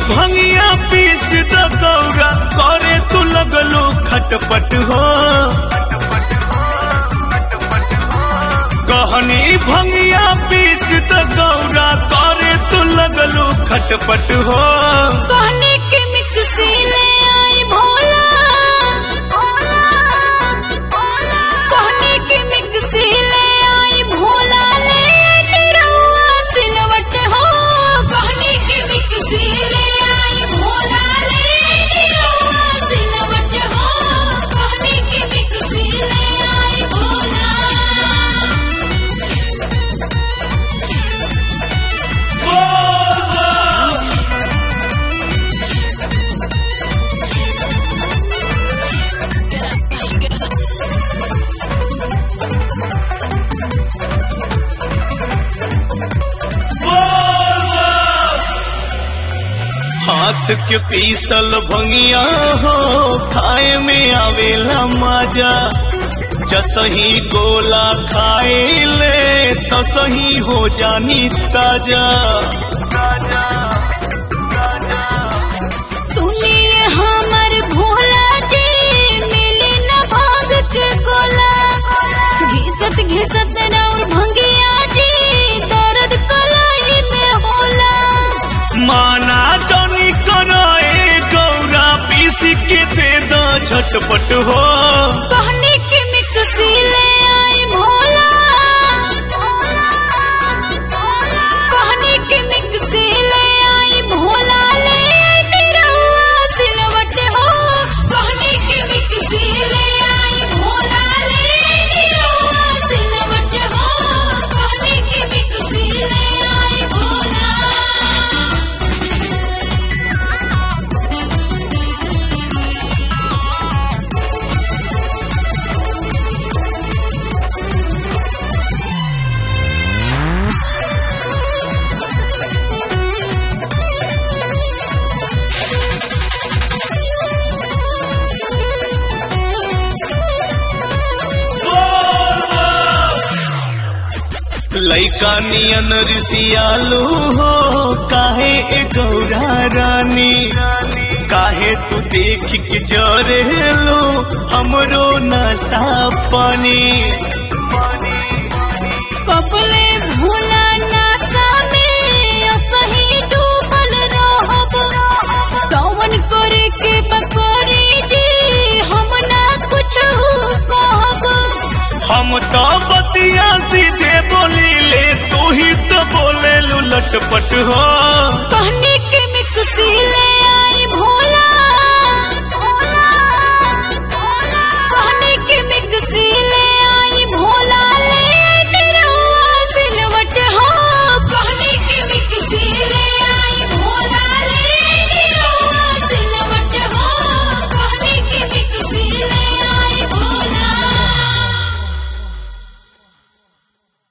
भंगिया पीस द गौरा करे तू लगलो खटपट हो कहनी भंगिया पीस द गौरा करे तू लगलो खटपट हो कहने के मिक्सी ले आई भोला कहने के मिक्सी ले आई भोला ले निरहुआ सिलवट हो कहने के मिक्सी ले आई भोला ले निरहुआ सिलवट हो कहने के मिक्सी ले आई भोला हाथ के पीसल भंगिया हो खाए में आवेला मजा जसही गोला खाए ले तसही हो जानी ताजा सुनिए हमर भोला जी मिली न भाग के गोला घिसत घिसत और भंगिया जी दर्द कलाई में होला माना जानी कराए गौरा पीस के दे दो झटपट हो कहने के मिक्सी ले आई भोला कहने के मिक्सी ले आई भोला ले निरहुआ सिलवट हो कहने के मिक्सी ले आई भोला ले निरहुआ सिलवट हो कहने के मिक्सी ले आई भोला लैका नियन ऋषियालू हो काहे ए गौरा रानी काहे तू देख के जरे लो हमरो नशा पानी कपले भुला नासा में असही डूबल रहब कौन करे के बकोरी जी हम ना कुछ कहब हम तो बतिया सीधे बोली ले तू ही तो बोले लू लटपट हो कहने के